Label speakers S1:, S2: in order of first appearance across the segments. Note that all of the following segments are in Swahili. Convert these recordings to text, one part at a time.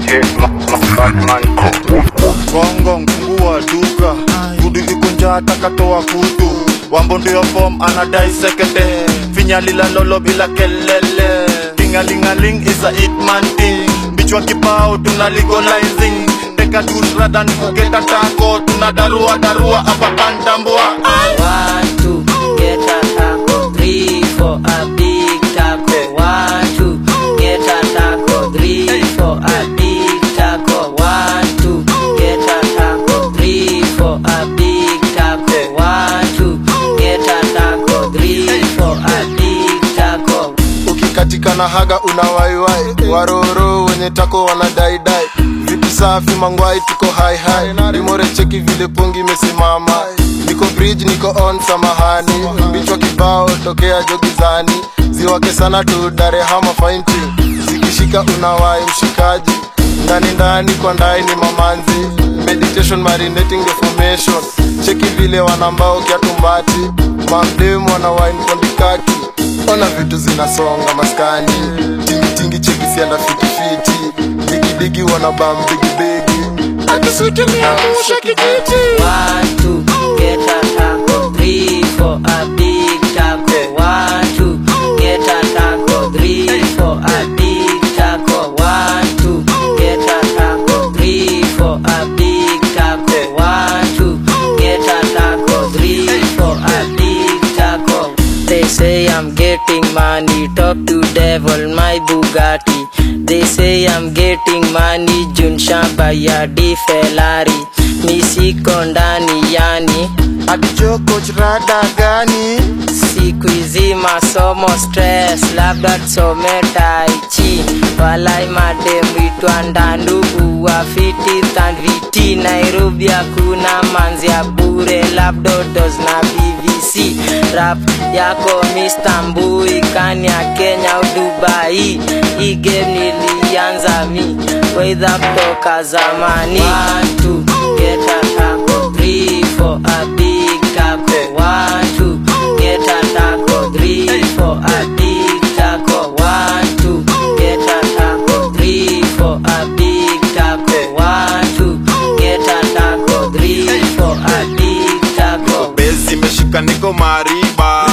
S1: Gongo mfungua duka Gudu iko njaa takatoa kutu Wambo ndio form anadai sekete Finya lila lolo bila kelele Tingalingaling is a hitman thing Bichwa kibao tuna legalizing Teka dude rather ni kuketa tako Tuna darua darua hapa kandambua
S2: One, two, get a taco. Three, for a big taco. One, two, get a taco. Three, for a big taco. One, two, get a taco. Three, for a big taco. One, two, get a taco. Three, for a big taco.
S3: ukikatika na haga unawaiwai waroro wenye tako wanadaidai vitu safi mangwai tuko haihai rimore cheki vile pongi imesimama niko bridge niko on samahani bichwa kibao tokea jogizani ziwake sana tu darehama fainti zikishika unawai mshikaji ndani ndani kwa ndai ni mamanzi meditation marinating the formation cheki vile wanambao kiatumbati mamdemu wana wine kondikaki ona vitu zinasonga maskani tingitingi cheki sianda fitifiti digidigi wana bam bigibigi akisutumiamusha kijiti
S2: One, two, get a taco. Three, for a big taco. One, two, get a taco. Three, for a big taco. One, two, get a taco. Three, for a big taco. One, two, get a taco. Three, for a big taco. They say I'm getting money, talk to devil, my Bugatti. They say I'm getting money, Jun shamba ya di Ferrari. Mi siko ndani yani,
S3: atijoko rada gani
S2: siku hizi masomo stress, labda tusome tai chi. Walai mademu itwa ndandu uwafiti thandviti Nairobi hakuna manzi ya bure, labda dos na BBC. Rap yako Mr. Mbui kani ya Kenya au Dubai. Hii game nilianza mi weidha kutoka zamani. One, two, get a taco. Three, for a big taco. One, two, get a taco. Three, for a big taco. One, two, get a taco. Three, for a big taco. One, two, get a taco. Three, for a big taco.
S1: bezi imeshika niko mariba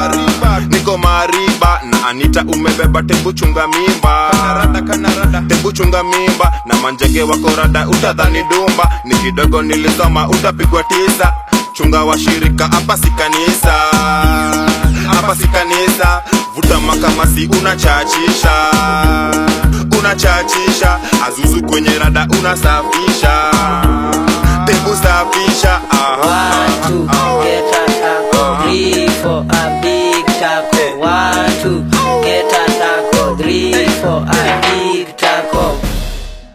S1: niko mariba na anita umebeba tebu chunga mimba tebu chunga mimba na manjege wako rada utadhani dumba ni kidogo nilisoma utapigwa tisa chunga washirika hapa si kanisa hapa si kanisa vuta makamasi unachachisha unachachisha azuzu kwenye rada unasafisha tebu safisha aha.
S2: One, two, get a taco. Three, for a big taco. One, two, get a taco. Three, for a big